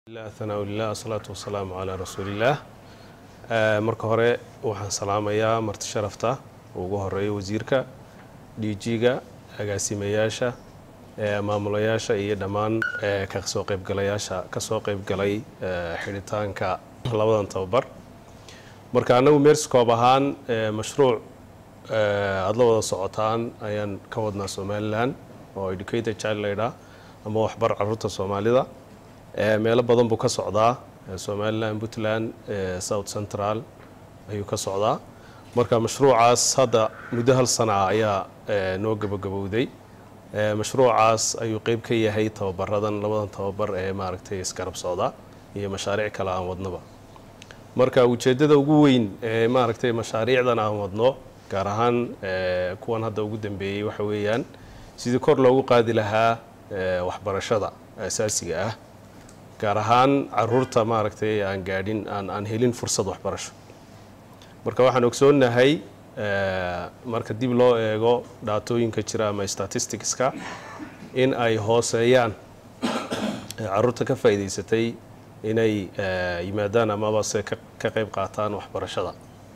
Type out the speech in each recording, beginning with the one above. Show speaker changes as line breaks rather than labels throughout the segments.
thanaaulillah asalaatu wasalaamu calaa rasuulillaah marka hore waxaan salaamayaa marti sharafta ugu horeeya wasiirka d g-ga agaasimayaasha maamulayaasha iyo dhammaan kasoo qaybgalayaasha kasoo qaybgalay xidhitaanka labadan tababar marka annagu mersicoob ahaan mashruuc aada la wada socotaan ayaan ka wadnaa somalilan oo educated child laydhaa ama waxbar caruurta soomaalida meelo badan buu ka socdaa somalilan puntland south central ayuu ka socdaa marka mashruucaas hadda muddo hal sana ayaa noo gabagabowday mashruucaas ayuu qeyb ka yahay tababaradan labadan tababar ee maaragtay isgarab socda iyo mashaariic kale aan wadnaba marka ujeeddada ugu weyn ee maaragtay mashaariicdan aan wadno gaar ahaan kuwan hadda ugu dambeeyey waxa weeyaan sidii kor loogu qaadi lahaa waxbarashada asaasiga ah gaar ahaan caruurta maaragtay aan gaadhin aan aan helin fursad waxbarasho marka waxaan ogsoonnahay marka dib loo eego dhaatooyinka jira ama statisticska in ay hooseeyaan caruurta ka faa'iidaysatay inay yimaadaan amabase ka qayb qaataan waxbarashada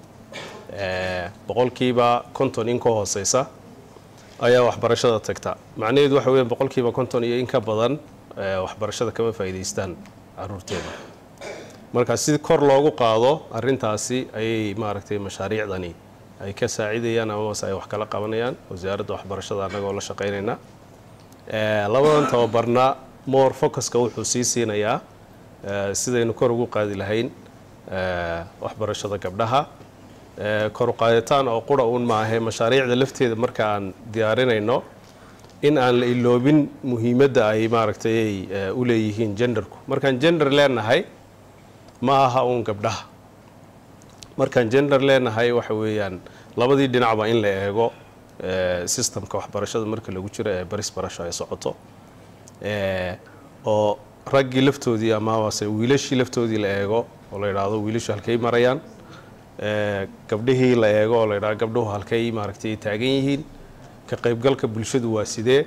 boqolkiiba konton in ka hooseysa ayaa waxbarashada tagta macnaheedu waxa weya boqolkiiba konton iyo in ka badan waxbarashada kama faa'iidaystaan caruurteeda marka si kor loogu qaado arintaasi ayay maaragtay mashaariicdani ay ka saacidayaan amabase ay wax kala qabanayaan wasaaradda waxbarashada annagoo la shaqaynayna labadan tababarna more focuska wuxuu sii siinayaa sidaynu kor ugu qaadi lahayn waxbarashada gabdhaha kor uqaaditaan oo qura uun maahe mashaariicda lafteeda marka aan diyaarinayno in aan la iloobin muhiimadda ay maaragtay u leeyihiin genderku markaan gender leenahay ma aha uun gabdhaha markaan gender leenahay waxa weeyaan labadii dhinacba in la eego systemka waxbarashada marka lagu jiro ee baris barasho ay socoto oo raggii laftoodii amabase wiilashii laftoodii la eego oo la yidhaahdo wiilashu halkay marayaan gabdhihii la eego oo la yidhahdo gabdhuhu halkay maaragtay taagan yihiin ka qaybgalka bulshadu waa sidee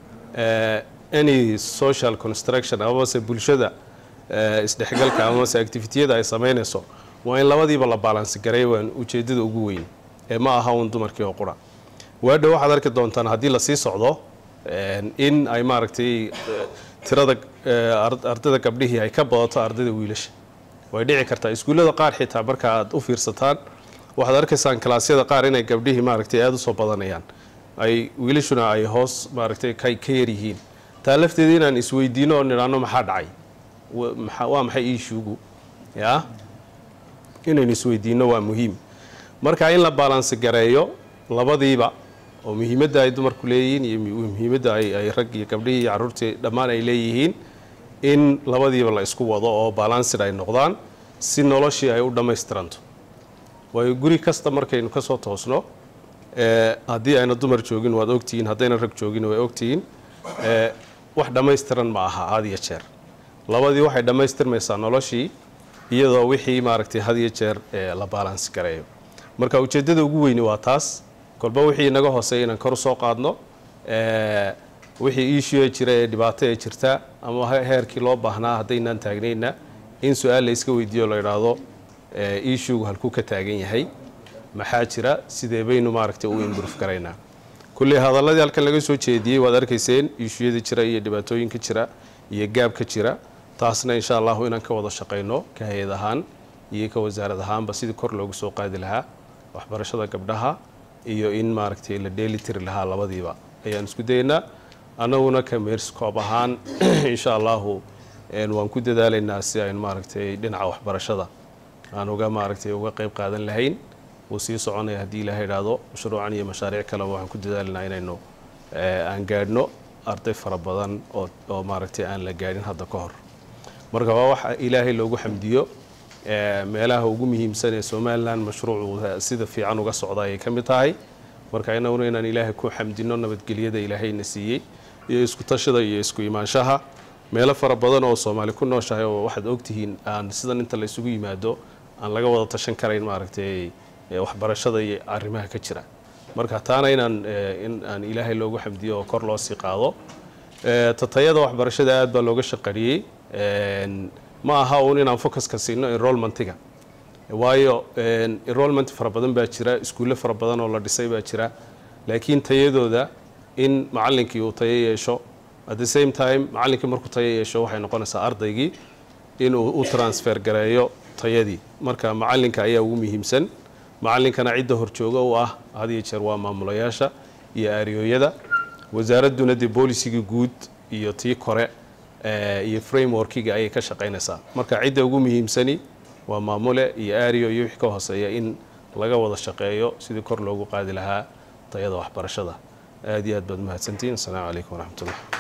any social construction amabase bulshada isdhexgalka amabase activitiyada ay samaynayso waa in labadiiba la baalansi garay waan ujeedada ugu weyn ee ma aha uun dumarkii oo qura waadhow waxaad arki doontaan haddii lasii socdo in ay maaragtay tirada ardayda gabdhihii ay ka badato ardayda wiilasha way dhici kartaa iskuullada qaar xitaa marka aad u fiirsataan waxaad arkaysaan kalaasyada qaar inay gabdhihii maaragtay aada usoo badanayaan ay wiilashuna ay hoos maaragtay ka yar yihiin taa lafteeda inaan isweydiino oo nidhaano maxaa dhacay waa maxay iishuugu yaa inaynu isweydiino waa muhiim marka in la baalansi gareeyo labadiiba oo muhiimadda ay dumarku leeyihiin iyo muhiimadda ay rag iyo gabdhihii iyo carruurtii dhammaan ay leeyihiin in labadiiba la isku wado oo balansid ay noqdaan si noloshii ay u dhammaystiranto waayo guri kasta markaynu ka soo toosno haddii ayna dumar joogin waad ogtihiin haddayna rag joogin way ogtihiin wax dhammaystiran ma aha had iyo jeer labadii waxay dhammaystirmaysaa noloshii iyadoo wixii maaragtay had iyo jeer la baalansi gareeyo marka ujeeddada ugu weyni waa taas kolba wixii inaga hooseeya inaan kor usoo qaadno wixii iishuee jira ee dhibaato ee jirta ama heerkii loo baahnaa haddaynaan taagnayna in su-aal la iska weydiiyo la idhaahdo iishugu halkuu ka taagan yahay maxaa jira sidee baynu maaragtay u imbruf garaynaa kulley hadalladii halkan laga soo jeediyey waad arkayseen iishuyada jira iyo dhibaatooyinka jira iyo gaabka jira taasna insha allahu inaan ka wada shaqayno ka hay-ad ahaan iyo ka wasaarad ahaanba sidii kor loogu soo qaadi lahaa waxbarashada gabdhaha iyo in maaragtay la dheeli tiri lahaa labadiiba ayaan isku dayaynaa annaguna ka meerskoob ahaan insha allahu waan ku dadaalaynaa si aynu maaragtay dhinaca waxbarashada aan uga maaragtay uga qayb qaadan lahayn wuu sii soconaya haddii ilaha idhaahdo mashruucan iyo mashaariic kaleba waxaan ku dadaalanaa inaynu aan gaadhno arday fara badan oo oo maaragtay aan la gaadhin hadda ka hor marka waa waxa ilaahay loogu xamdiyo meelaha ugu muhiimsan ee somalilan mashruucu sida fiican uga socda ayay ka mid tahay marka inaguna inaan ilaahay ku xamdino nabadgelyada ilaahayna siiyey iyo isku tashada iyo isku imaanshaha meelo fara badan oo soomaali ku nooshahay oo waxaad ogtihiin aan sidan inta laysugu yimaado aan laga wada tashan karayn maaragtay waxbarashada iyo arrimaha ka jira marka taana inaan in aan ilaahay loogu xamdiyo oo kor loo sii qaado tatayada waxbarashada aad baa looga shaqariyey ma aha uun inaan focuska siino enrollmentiga waayo enrollment fara badan baa jira iskuulle fara badan oo la dhisay baa jira laakiin tayadooda in macallinkii uu tayo yeesho at the same time macallinkii markuu tayo yeesho waxay noqonaysaa ardaygii inuu u transfer gareeyo tayadii marka macallinka ayaa ugu muhiimsan macallinkana cidda horjooga u ah had iyo jeer waa maamulayaasha iyo aariyooyada wasaaradduna dee boolisigii guud iyo tii kore iyo frameworkiga ayay ka shaqaynaysaa marka cidda ugu muhiimsani waa maamule iyo aariyo iyo wixii ka hooseeya in laga wada shaqeeyo sidii kor loogu qaadi lahaa tayada waxbarashada aad iyo aad baad mahadsantihiin asalaamu calaykum waraxmatullah